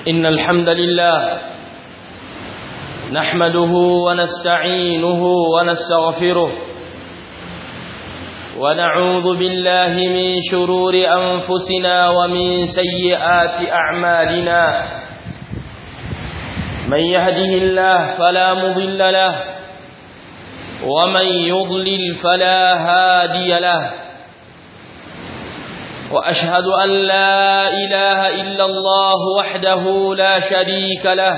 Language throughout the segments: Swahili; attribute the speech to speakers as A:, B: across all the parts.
A: إن الحمد لله نحمده ونستعينه ونستغفره ونعوذ بالله من شرور أنفسنا ومن سيئات أعمالنا من يهده الله فلا مضل له ومن يضلل فلا هادي له وأشهد أن لا إله إلا الله وحده لا شريك له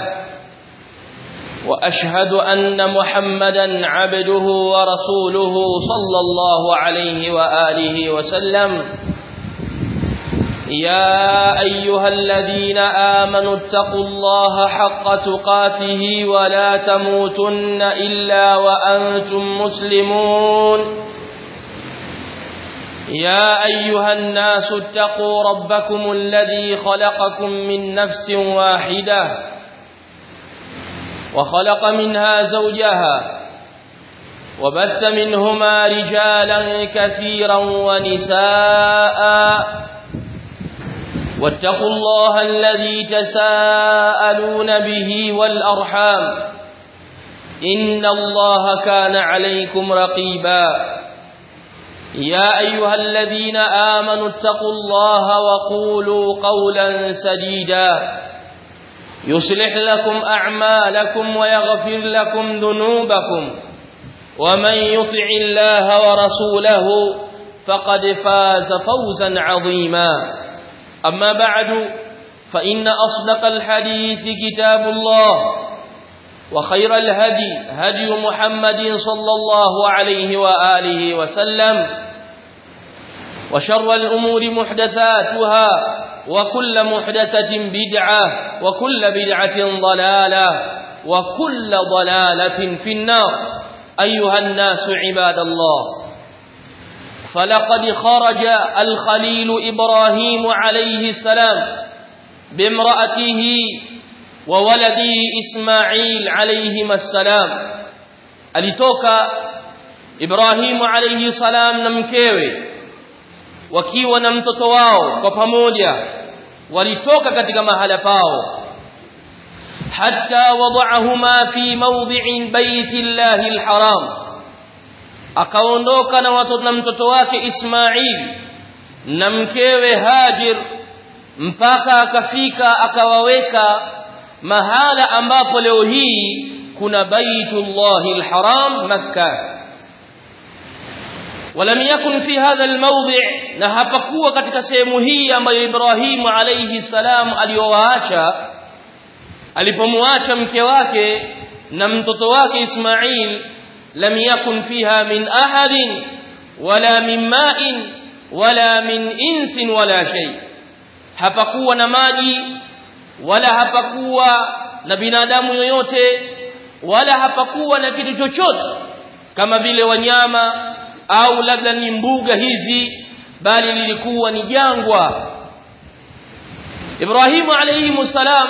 A: وأشهد أن محمدا عبده ورسوله صلى الله عليه وآله وسلم يا أيها الذين آمنوا اتقوا الله حق تقاته ولا تموتن إلا وأنتم مسلمون يا أيها الناس اتقوا ربكم الذي خلقكم من نفس واحدة وخلق منها زوجها وبث منهما رجالا كثيرا ونساء واتقوا الله الذي تساءلون به والأرحام إن الله كان عليكم رقيبا يا أيها الذين آمنوا اتقوا الله وقولوا قولا سديدا يصلح لكم أعمالكم ويغفر لكم ذنوبكم ومن يطع الله ورسوله فقد فاز فوزا عظيما أما بعد فإن أصدق الحديث كتاب الله وخير الهدي هدي محمد صلى الله عليه وآله وسلم وشر الأمور محدثاتها وكل محدثة بدعة وكل بدعة ضلالة وكل ضلالة في النار أيها الناس عباد الله فلقد خرج الخليل إبراهيم عليه السلام بامرأته وولده إسماعيل عليهما السلام alitoka Ibrahimu alayhi salam na mkewe wakiwa na mtoto wao kwa pamoja walitoka katika mahala pao hatta wada'ahuma fi mawdi'in baiti llahi alharam akaondoka na watoto na mtoto wake Ismail na mkewe Hajir mpaka akafika akawaweka mahala ambapo leo hii kuna baitullahi alharam makkah ولم يكن في هذا الموضع na hapakuwa katika sehemu hii ambayo Ibrahim alayhi salam aliowaacha alipomwacha mke wake na mtoto wake Ismail lam yakun fiha min ahadin wala min ma'in wala min insin wala shay hapakuwa na maji wala hapakuwa na binadamu yoyote wala hapakuwa na kitu chochote kama vile wanyama au labda ni mbuga hizi bali lilikuwa ni jangwa Ibrahimu alayhi salam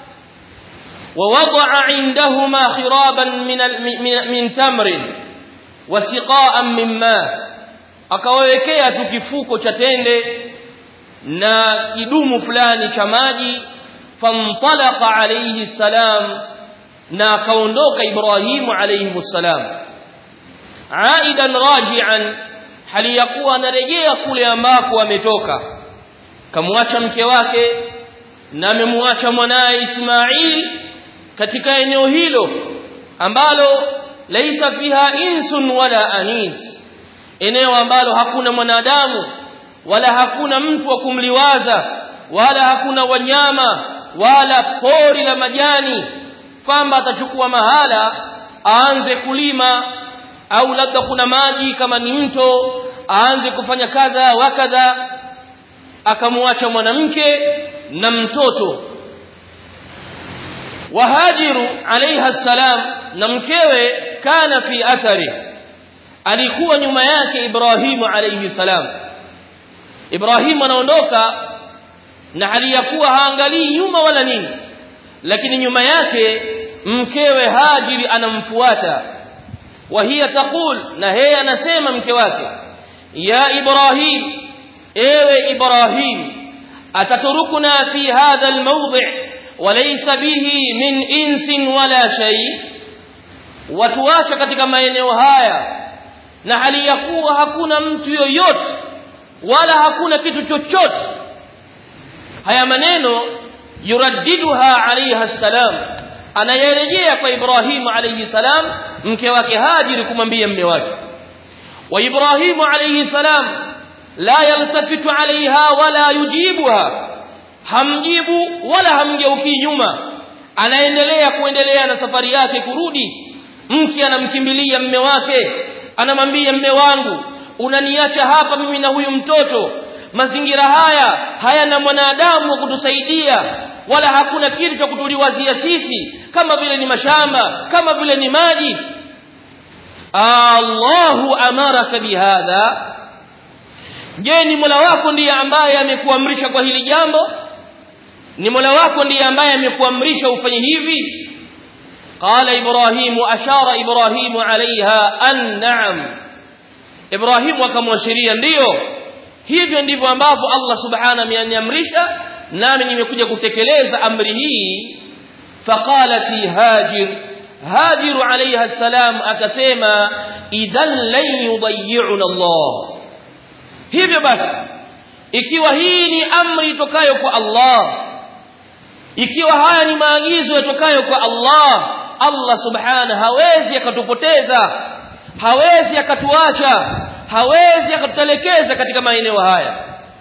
A: ووضع عندهما خرابا من من تمر وسقاء من ماء akawawekea tu kifuko cha tende na kidumu fulani cha maji famtalaqa alayhi salam na akaondoka Ibrahimu alayhi salam aidan raji'an hali ya kuwa anarejea kule ambako ametoka kamwacha mke wake na amemwacha mwanae Ismail katika eneo hilo ambalo laisa fiha insun wala anis eneo ambalo hakuna mwanadamu wala hakuna mtu wa kumliwaza wala hakuna wanyama wala pori la majani kwamba atachukua mahala aanze kulima au labda kuna maji kama ni mto aanze kufanya kadha wa kadha akamwacha mwanamke na mtoto wahajiru alayha salam na mkewe kana fi athari alikuwa nyuma yake Ibrahimu alayhi salam Ibrahimu anaondoka na hali ya kuwa haangalii nyuma wala nini lakini nyuma yake mkewe Hajiri anamfuata وهي تقول na yeye anasema mke wake ya Ibrahim ewe Ibrahim ataturukuna fi hadha almawdi' walaysa bihi min insin wala shay watuacha katika maeneo haya na hali ya kuwa hakuna mtu yoyote wala hakuna kitu chochote haya maneno yuraddiduha alayha salam anayerejea kwa Ibrahimu alayhi salam mke wake Hajiri kumwambia mme wake wa Ibrahimu alayhi salam la yaltafitu alaiha wala yujibuha hamjibu wala hamgeuki nyuma anaendelea kuendelea na safari yake kurudi mke anamkimbilia mme wake anamwambia mme wangu unaniacha hapa mimi na huyu mtoto mazingira haya hayana mwanadamu wa kutusaidia wala hakuna kitu cha kutuliwazia sisi kama vile ni mashamba kama vile ni maji Allahu amaraka bihadha je ni Mola wako ndiye ambaye amekuamrisha kwa hili jambo ni Mola wako ndiye ambaye amekuamrisha ufanye hivi qala ibrahim ashara ibrahim alaiha an na'am ibrahim akamwashiria ndiyo hivyo ndivyo ambavyo Allah subhanahu ameniamrisha nami nimekuja kutekeleza amri hii faqalati hajir hajir alayha salam akasema idhan lan yudayyi'una Allah hivyo basi ikiwa hii ni amri itokayo kwa Allah ikiwa haya ni maagizo yatokayo kwa Allah Allah subhanahu hawezi akatupoteza hawezi akatuacha hawezi akatutelekeza katika maeneo haya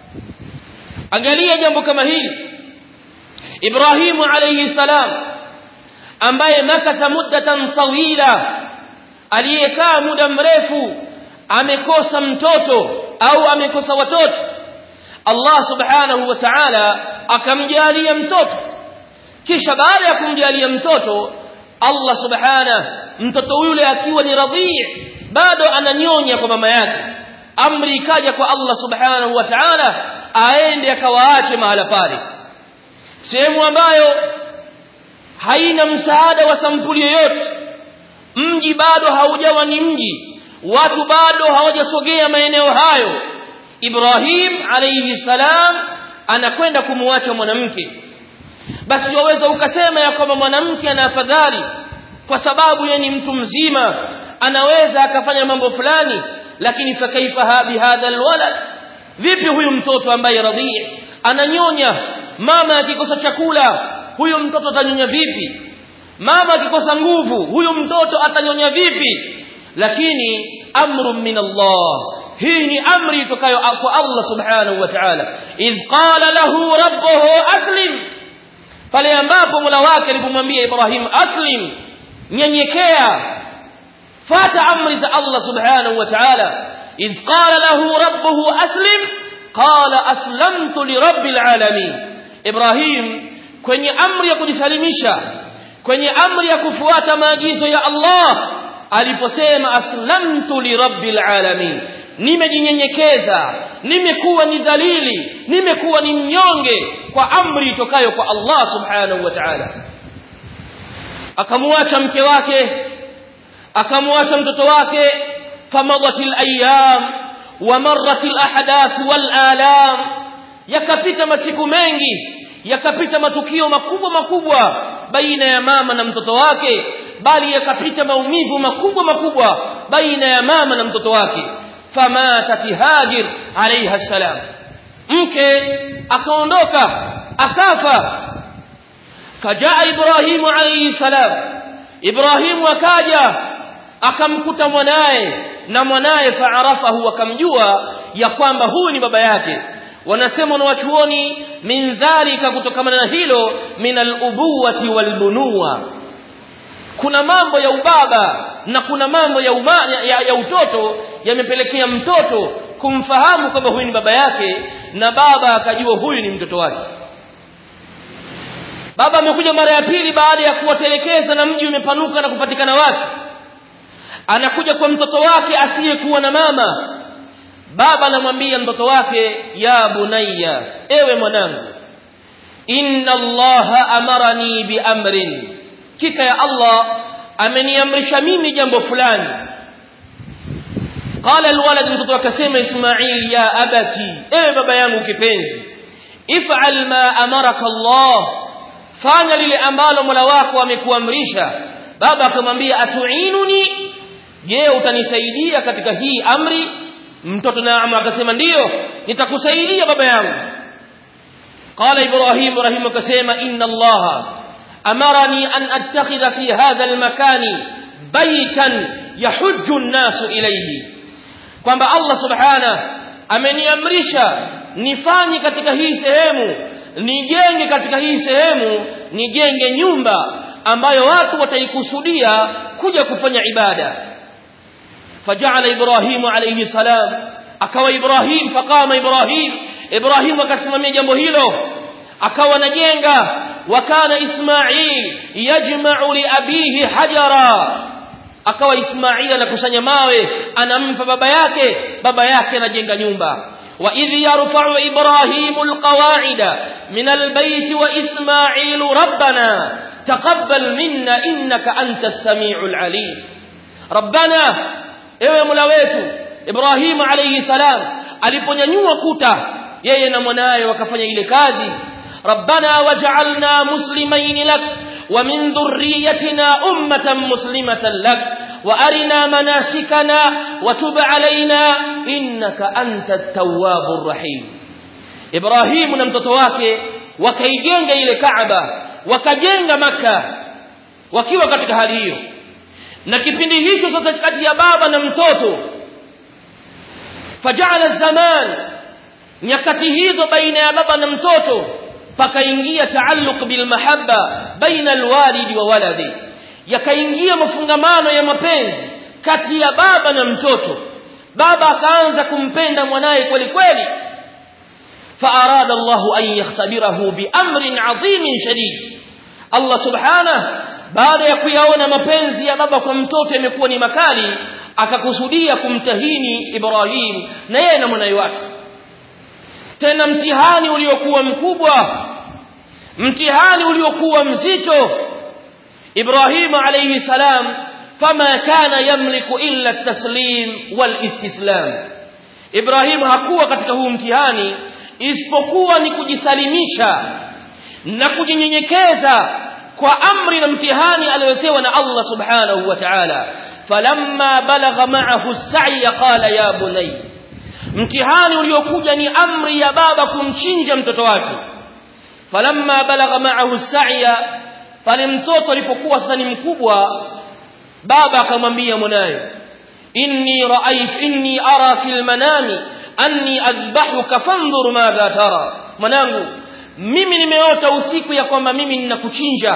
A: angalia jambo kama hili Ibrahimu alayhi salam ambaye makatha muddatan tawila aliyekaa muda mrefu amekosa mtoto au amekosa watoto Allah subhanahu wa ta'ala akamjalia mtoto kisha baada ya kumjalia mtoto Allah subhanahu mtoto yule akiwa ni radhi bado ananyonya kwa mama yake amri ikaja kwa Allah subhanahu wa ta'ala aende akawaache mahala pale sehemu ambayo haina msaada wa sampuli yoyote mji bado haujawa ni mji watu bado hawajasogea maeneo hayo Ibrahim alayhi salam anakwenda kumwacha mwanamke basi waweza ukasema ya kwamba mwanamke ana afadhali kwa sababu yeye ni mtu mzima anaweza akafanya mambo fulani lakini fakaifa bihadha alwalad vipi huyu mtoto ambaye radhi ananyonya mama akikosa chakula huyu mtoto atanyonya vipi mama akikosa nguvu huyu mtoto atanyonya vipi lakini amru min Allah hii ni amri itokayo kwa Allah subhanahu wa ta'ala idh qala lahu rabbuhu aslim pale ambapo Mola wake alipomwambia Ibrahim aslim nyenyekea fata amri za Allah subhanahu wa ta'ala idh qala lahu rabbuhu aslim qala aslamtu lirabbil alamin Ibrahim kwenye amri ya kujisalimisha kwenye amri ya kufuata maagizo ya Allah aliposema aslamtu lirabbil alamin nimejinyenyekeza nimekuwa ni dalili nimekuwa ni mnyonge kwa amri itokayo kwa Allah subhanahu wa ta'ala akamwacha mke wake akamwacha mtoto wake famadatil ayyam wa marratil ahadath wal alam yakapita masiku mengi yakapita matukio makubwa makubwa baina ya mama na mtoto wake bali yakapita maumivu makubwa makubwa baina ya mama na mtoto wake famatat hajir alayha salam mke akaondoka akafa fajaa ibrahimu alayhi salam ibrahimu akaja akamkuta mwanaye na mwanaye faarafahu akamjua ya kwamba huyu ni baba yake wanasema na wachuoni min dhalika kutokana na hilo min al-ubuwati wal-bunuwa kuna mambo ya ubaba na kuna mambo ya, uma, ya, ya utoto yamepelekea mtoto kumfahamu kwamba huyu ni baba yake na baba akajua huyu ni mtoto wake baba amekuja mara ya pili baada ya kuwatelekeza na mji umepanuka na kupatikana watu anakuja kwa mtoto wake asiyekuwa na mama baba anamwambia mtoto wake ya bunayya ewe mwanangu inna allaha amarani biamrin kika ya allah ameniamrisha mimi jambo fulani qala alwalad mtoto akasema ismail ya abati ewe baba yangu kipenzi if'al ma amaraka allah fanya lile ambalo Mola wako amekuamrisha baba akamwambia atuinuni je utanisaidia katika hii amri mtoto naam akasema ndiyo nitakusaidia baba yangu qala ibrahim rahim akasema inna allaha amarani an attakhidha fi hadha almakani baytan yahujju an-nasu ilayhi kwamba Allah subhana ameniamrisha nifanye katika hii sehemu nijenge katika hii sehemu nijenge nyumba ambayo watu wataikusudia kuja kufanya ibada faja'ala ibrahimu alayhi salam akawa ibrahim faqama ibrahim ibrahim akasimamia jambo hilo akawa najenga wakana ismail yajma'u li abihi hajara akawa ismail anakusanya mawe anampa baba yake baba yake anajenga nyumba وإذ يرفع إبراهيم القواعد من البيت وإسماعيل ربنا تقبل منا إنك أنت السميع العليم ربنا ewe mola wetu ibrahim alayhi salam aliponyanyua kuta yeye na mwanaye wakafanya ile kazi rabbana waj'alna muslimain lak wa min dhurriyyatina ummatan muslimatan lak wa arina manasikana wa tub alaina innaka antat tawwabur rahim ibrahim na mtoto wake wakaijenga ile kaaba wakajenga maka wakiwa katika hali hiyo na kipindi hicho sasa kati ya baba na mtoto fajala zaman nyakati hizo baina ya baba na mtoto pakaingia taalluq bil mahabba baina alwalidi wa waladi yakaingia mafungamano ya mapenzi kati ya baba na mtoto baba akaanza kumpenda mwanaye kweli kweli فأراد الله أن يختبره بأمر عظيم شديد الله سبحانه baada ya kuyaona mapenzi ya baba kwa mtoto yamekuwa ni makali akakusudia kumtahini Ibrahim na yeye na mwanawe wake tena mtihani uliokuwa mkubwa mtihani uliokuwa mzito Ibrahim alayhi salam fama kana yamliku illa at-taslim wal istislam Ibrahim hakuwa katika huu mtihani isipokuwa ni kujisalimisha na kujinyenyekeza kwa amri na mtihani aliyotewa na Allah subhanahu wa ta'ala falamma balagha ma'ahu as-sa'i qala ya bunay mtihani uliokuja ni amri ya baba kumchinja mtoto wake falamma balagha ma'ahu as-sa'i pale mtoto alipokuwa sasa ni mkubwa baba akamwambia mwanaye inni ra'aytu inni ara fil manami anni adhbahuka fanzur madha tara mwanangu mimi nimeota usiku ya kwamba mimi ninakuchinja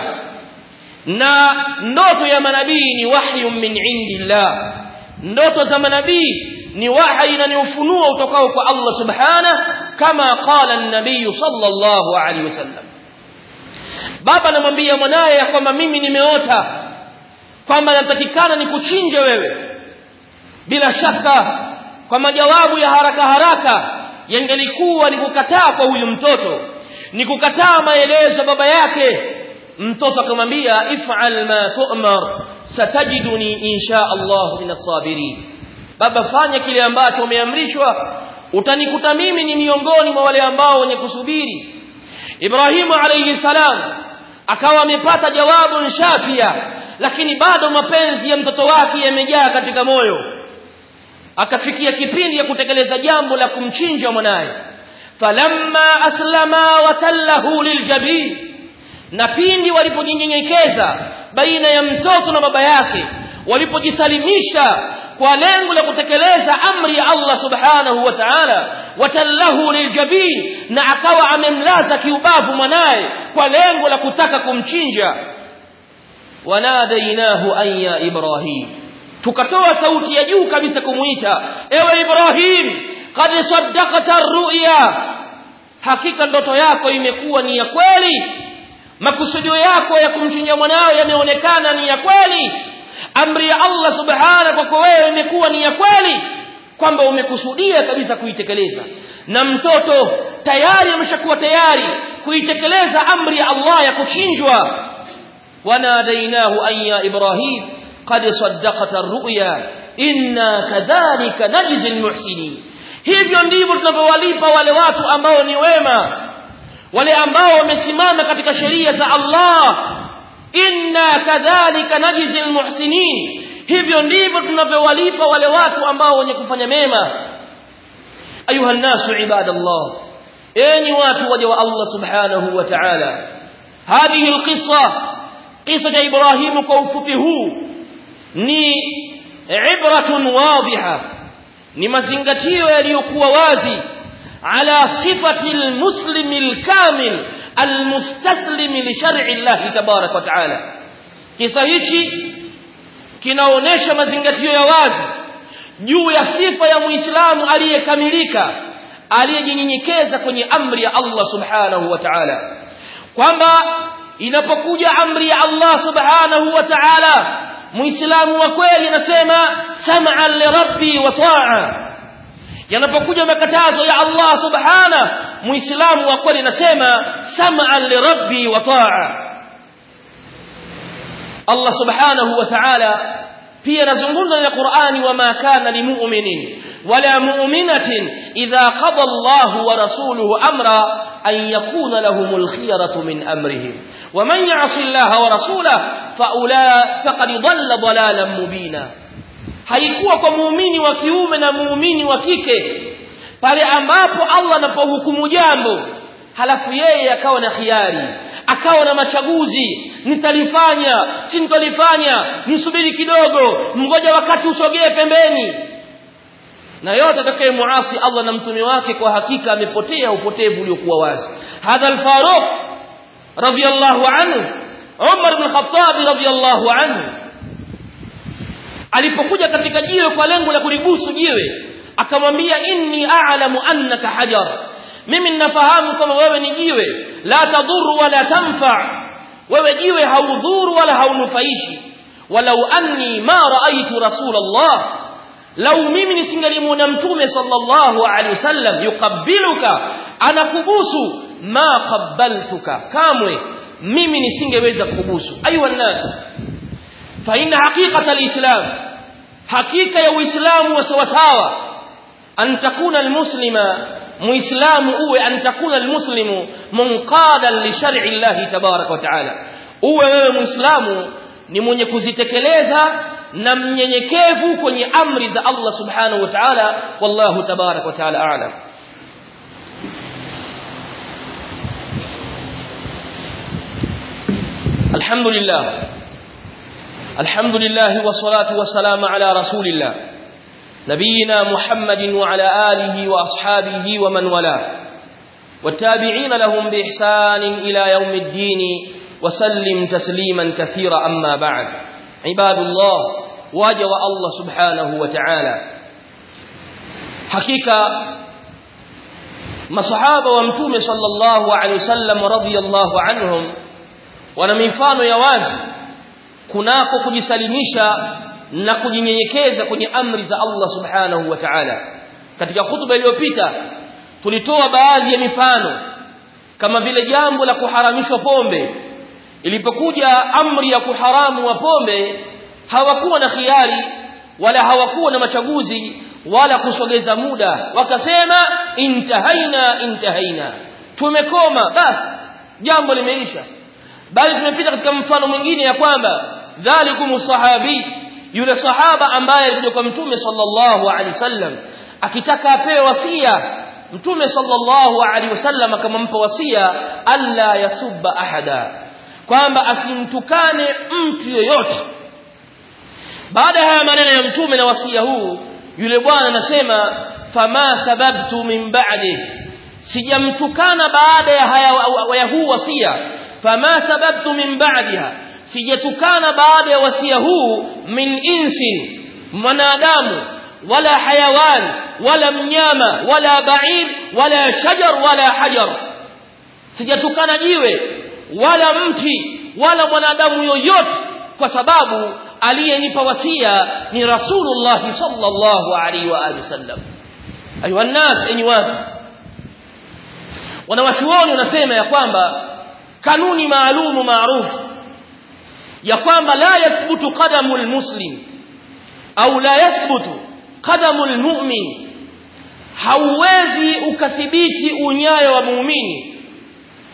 A: na ndoto ya manabii ni wahyu min indillah ndoto za manabii ni wahi na ni ufunuo utokao kwa Allah subhanahu kama qala an-nabii sallallahu alaihi wasallam baba anamwambia mwanaye ya kwamba mimi nimeota kwamba natakikana nikuchinje wewe bila shaka kwa majawabu ya haraka haraka yangelikuwa ni kukataa kwa huyu mtoto ni kukataa maelezo baba yake mtoto akamwambia if'al ma tu'mar satajiduni insha Allah min as-sabirin baba fanya kile ambacho umeamrishwa utanikuta mimi ni miongoni mwa wale ambao wenye kusubiri Ibrahimu alayhi salam akawa amepata jawabu shafia lakini bado mapenzi ya mtoto wake yamejaa katika moyo akafikia kipindi ya kutekeleza jambo la kumchinja mwanaye falamma aslama watallahu liljabin na pindi walipojinyenyekeza baina ya mtoto na baba yake walipojisalimisha kwa lengo la kutekeleza amri ya Allah subhanahu wa ta'ala watallahu liljabin na akawa amemlaza kiubavu mwanaye kwa lengo la kutaka kumchinja wanadainahu an ya ibrahim tukatoa sauti ya juu kabisa kumuita ewe ibrahim qad saddaqta ar-ru'ya hakika ndoto yako imekuwa ni ya kweli makusudio yako ya kumchinja mwanao yameonekana ni ya kweli amri ya Allah subhanahu kwako wewe imekuwa ni ya kweli kwamba umekusudia kabisa kuitekeleza na mtoto tayari ameshakuwa tayari kuitekeleza amri ya Allah ya kuchinjwa wanadainahu an ya ibrahim qad saddaqta ar-ru'ya inna kadhalika najzi al-muhsinin hivyo ndivyo tunavyowalipa wale watu ambao ni wema wale ambao wamesimama katika sheria za Allah inna kadhalika najzi almuhsinin hivyo ndivyo tunavyowalipa wale watu ambao wenye kufanya mema ayuha nasu ibadallah enyi watu waja wa Allah subhanahu wa ta'ala hadhihi alqissa qissa ya Ibrahimu kwa ufupi huu ni ibratun wadhiha ni mazingatio yaliyokuwa wazi ala sifati almuslimi alkamil almustaslimi li shar'i Allah tabarak wa ta'ala kisa hichi kinaonesha mazingatio ya wazi juu ya sifa ya muislamu aliyekamilika aliyejinyenyekeza kwenye amri ya Allah subhanahu wa ta'ala kwamba inapokuja amri ya Allah subhanahu wa ta'ala muislamu wa kweli anasema sam'an li rabbi wa ta'a yanapokuja makatazo ya Allah subhanahu muislamu wa kweli anasema sam'an li rabbi wa ta'a Allah subhanahu wa ta'ala pia anazungumza na Qur'ani wama kana limu'minin wala mu'minatin idha qada Allahu wa rasuluhu amra an yakuna lahumul khiyaratu min amrihim waman ya'si Allah wa rasulahu fa ula faqad dhalla dhalalan mubina haikuwa kwa muumini wa kiume na muumini wa kike pale ambapo Allah anapohukumu jambo halafu yeye akawa na khiari akawa na machaguzi nitalifanya si nitalifanya nisubiri kidogo mgoja wakati usogee pembeni na yote atakaye muasi Allah na mtume wake kwa hakika amepotea upotevu uliokuwa wazi hadha al-Faruq radiyallahu anhu Umar ibn Khattab radiyallahu anhu alipokuja katika jiwe kwa lengo la kulibusu jiwe akamwambia inni a'lamu annaka hajar mimi ninafahamu kama wewe ni jiwe la tadhuru wala tanfa wewe jiwe haudhuru wala haunufaishi walau anni ma raaitu rasulullah lau mimi nisingalimuona mtume sallallahu alaihi wasallam yuqabbiluka anakubusu ma qabbaltuka kamwe mimi nisingeweza kukubusu ayuha nas fa inna haqiqata alislam hakika ya uislamu wa sawasawa an takuna almuslima muislamu uwe an takuna almuslimu munqadan li shar'i Allah tabarak wa taala uwe wewe muislamu ni mwenye kuzitekeleza na mnyenyekevu kwenye amri za Allah subhanahu wa ta'ala wallahu tabarak wa ta'ala a'lam الحمد لله الحمد لله والصلاة والسلام على رسول الله نبينا محمد وعلى آله وأصحابه ومن والاه والتابعين لهم بإحسان إلى يوم الدين وسلم تسليما كثيرا أما بعد عباد الله واجب الله سبحانه وتعالى حقيقة masahaba wa mtume sallallahu alaihi wasallam radhiyallahu anhum wana mifano ya wazi kunako kujisalimisha na kujinyenyekeza kwenye amri za Allah subhanahu wa ta'ala katika hutuba iliyopita tulitoa baadhi ya mifano kama vile jambo la kuharamishwa pombe ilipokuja amri ya kuharamu wa pombe hawakuwa na khiari wala hawakuwa na machaguzi wala kusogeza muda wakasema intahaina intahaina tumekoma basi jambo limeisha bali tumepita katika mfano mwingine ya kwamba dhalikum sahabi yule sahaba ambaye alikuja kwa mtume sallallahu alaihi wasallam akitaka apewe wasia mtume sallallahu alaihi wasallam akampa wasia alla yasubba ahada kwamba asimtukane mtu yoyote baada ya maneno ya mtume na wasia huu yule bwana anasema fama sababtu min ba'di sijamtukana baada ya haya ya huu wasia fama sababtu min ba'diha sijatukana baada ya wasia huu min insin mwanadamu wala hayawan wala mnyama wala ba'ir wala shajar wala hajar sijatukana jiwe wala mti wala mwanadamu yoyote kwa sababu aliyenipa wasia ni rasulullah sallallahu alaihi wa alihi wasallam ayuha nas enyi watu wanawachuoni wanasema ya kwamba kanuni maalumu maarufu ya kwamba la yathbutu qadamu almuslim au la yathbutu qadamu almu'min hauwezi ukathibiti unyayo wa muumini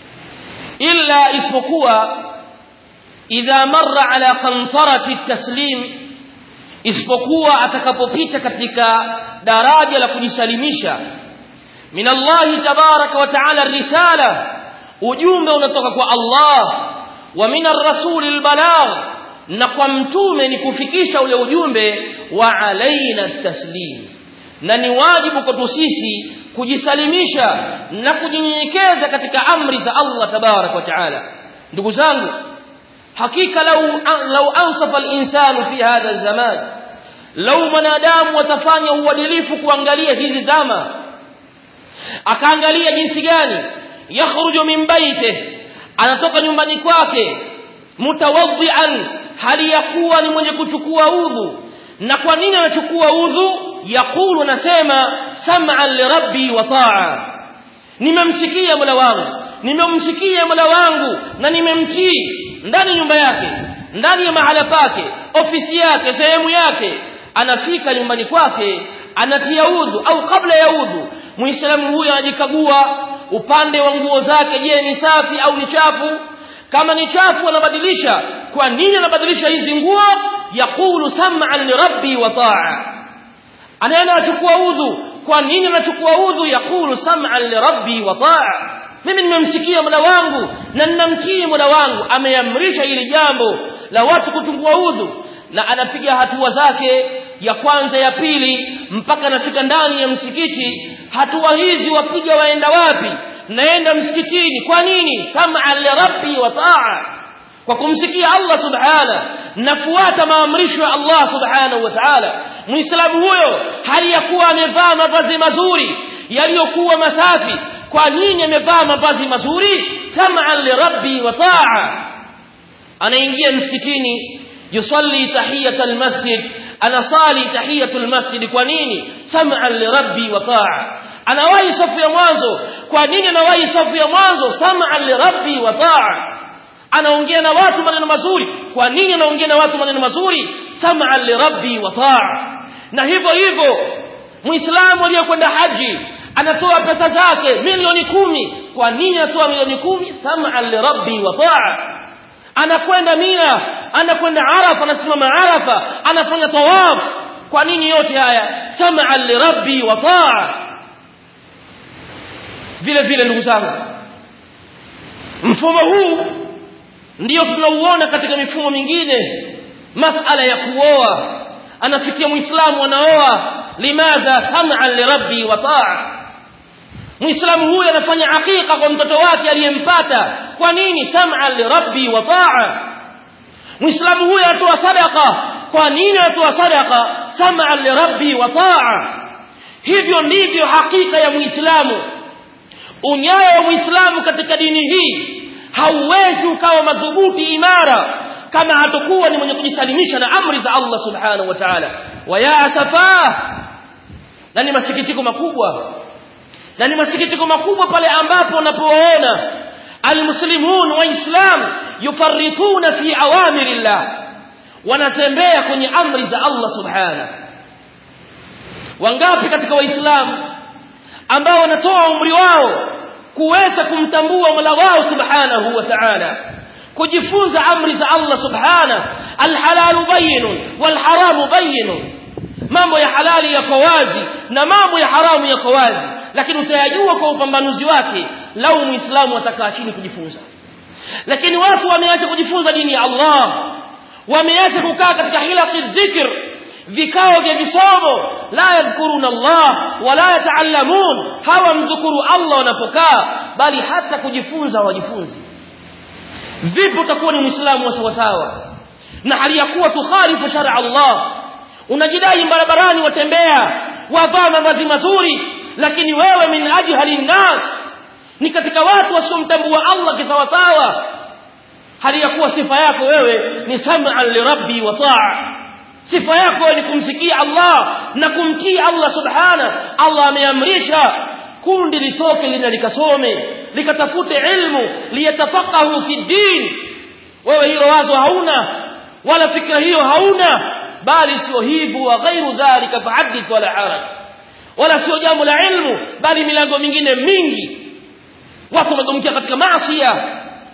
A: illa isipokuwa idha marra ala qantarati taslim isipokuwa atakapopita katika daraja la kujisalimisha min Allah tabaraka wa taala risala ujumbe unatoka kwa Allah wa min ar-rasul al-balagh na kwa mtume ni kufikisha ule ujumbe wa alaina taslim na ni wajibu kwetu sisi kujisalimisha na kujinyenyekeza katika amri za Allah tabarak wa taala ndugu zangu hakika lau lau ansafa al-insanu fi hadha zaman lau mwanadamu watafanya uadilifu kuangalia hizi zama akaangalia jinsi gani yakhruju min baitihi anatoka nyumbani kwake mutawaddian hali ya kuwa ni mwenye kuchukua udhu na kwa nini anachukua udhu yaqulu nasema sam'an li rabbi wa ta'a nimemsikia mola wangu nimemsikia mola wangu na nimemtii ndani nyumba yake ndani ya mahala pake ofisi yake sehemu yake anafika nyumbani kwake anatia udhu au kabla ya udhu muislamu huyo anajikagua upande wa nguo zake je ni safi au ni chafu kama ni chafu anabadilisha kwa nini anabadilisha hizi nguo yaqulu sam'an li rabbi wa ta'a anaenda achukua udhu kwa nini anachukua udhu yaqulu sam'an li rabbi wa ta'a mimi nimemsikia mola wangu na ninamtii mola wangu ameamrisha hili jambo la watu kuchukua udhu na anapiga hatua zake ya kwanza ya pili mpaka anafika ndani ya msikiti hatua hizi wapiga waenda wapi naenda msikitini kwa nini kama rabbi wa taa kwa kumsikia Allah subhana nafuata maamrisho ya Allah subhanahu wa ta'ala muislamu huyo hali ya kuwa amevaa mavazi mazuri yaliyokuwa masafi kwa nini amevaa mavazi mazuri sam'an li rabbi wa taa anaingia msikitini yusalli tahiyat almasjid anasali tahiyat almasjid kwa nini sam'an li rabbi wa taa anawahi safu ya mwanzo kwa nini anawahi safu ya mwanzo sam'an li rabbi wa taa anaongea na watu maneno mazuri kwa nini anaongea na watu maneno mazuri sam'an li rabbi wa taa na hivyo hivyo muislamu aliyekwenda haji anatoa pesa zake milioni kumi kwa nini anatoa milioni kumi sam'an li rabbi wa taa anakwenda Mina anakwenda Arafa anasimama Arafa anafanya tawaf kwa nini yote haya sam'an li rabbi wa taa vile vile ndugu zangu mfumo huu ndio tunauona katika mifumo mingine masala ya kuoa anafikia muislamu anaoa limadha sam'an li rabbi wa taa muislamu huyu anafanya hakika kwa mtoto wake aliyempata kwa nini sam'an li rabbi wa taa muislamu huyu anatoa sadaqa kwa nini anatoa sadaqa sam'an li rabbi wa taa hivyo ndivyo hakika ya muislamu unyayo wa muislamu katika dini hii hauwezi ukawa madhubuti imara kama hatakuwa ni mwenye kujisalimisha na amri za Allah subhanahu wa ta'ala wa ya asafa na ni masikitiko makubwa na ni masikitiko makubwa pale ambapo unapoona almuslimun waislam yufarrituna fi awamirillah wanatembea kwenye amri za Allah subhanahu wangapi katika waislamu ambao wanatoa umri wao kuweza kumtambua Mola wao subhanahu wa ta'ala kujifunza amri za Allah subhanahu alhalalu bayyinun walharamu bayyinun mambo ya halali yako wazi na mambo ya haramu yako wazi lakini utayajua kwa upambanuzi wake lau muislamu atakaa chini kujifunza lakini watu wameacha kujifunza dini ya Allah wameacha kukaa katika hilaqi dhikr vikao vya visomo la yadhkuruna Allah wala yataallamun hawamdhukuru Allah wanapokaa bali hata kujifunza wajifunzi vipi utakuwa ni muislamu wa sawa sawa na hali ya kuwa tukhalifu shar'a Allah unajidai barabarani watembea wavaa mavazi mazuri lakini wewe min ajhali nnas ni katika watu wasiomtambua Allah kisawasawa hali ya kuwa sifa yako wewe ni sam'an li rabbi wa ta'a sifa yako ni kumsikia Allah na kumtii Allah subhana Allah ameamrisha kundi litoke lina likasome likatafute ilmu liyatafaqahu fi din wewe hilo wazo hauna wala fikra hiyo hauna bali sio hivyo wa ghairu dhalika fa'addith wala haraj wala sio jambo la ilmu bali milango mingine mingi watu wamegomkia katika maasi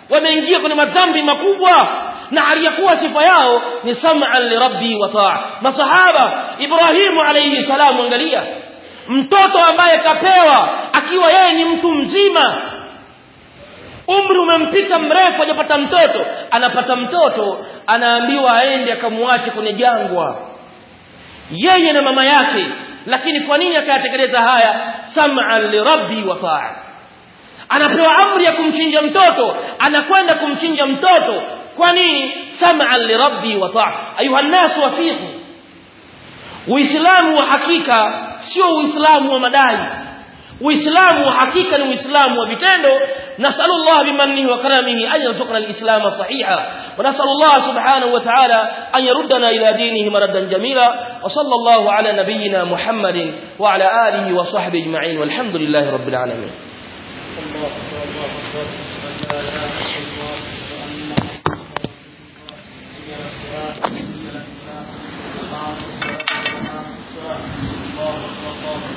A: wameingia kwenye madhambi makubwa na hali ya kuwa sifa yao ni sam'an li rabbi wa ta'a masahaba Ibrahimu alayhi salamu angalia mtoto ambaye kapewa akiwa yeye ni mtu mzima umri umempita mrefu hajapata mtoto anapata mtoto anaambiwa aende akamwache kwenye jangwa yeye na mama yake lakini kwa nini akayatekeleza haya sam'an li rabbi wa ta'a anapewa amri ya kumchinja mtoto anakwenda kumchinja mtoto kwa nini sam'an li rabbi wa ta'a ayuha nas wafiqu uislamu wa hakika sio uislamu wa madai uislamu wa hakika ni uislamu wa vitendo nasalu Allah bimannihi wa karamihi an yarzuqna al-islam sahiha wa nasalu Allah subhanahu wa ta'ala an yaruddana ila dinihi maradan jamila wa sallallahu ala nabiyyina Muhammadin wa ala alihi wa sahbihi ajma'in walhamdulillahi rabbil alamin
B: الله الله أكبر لا إله إلا الله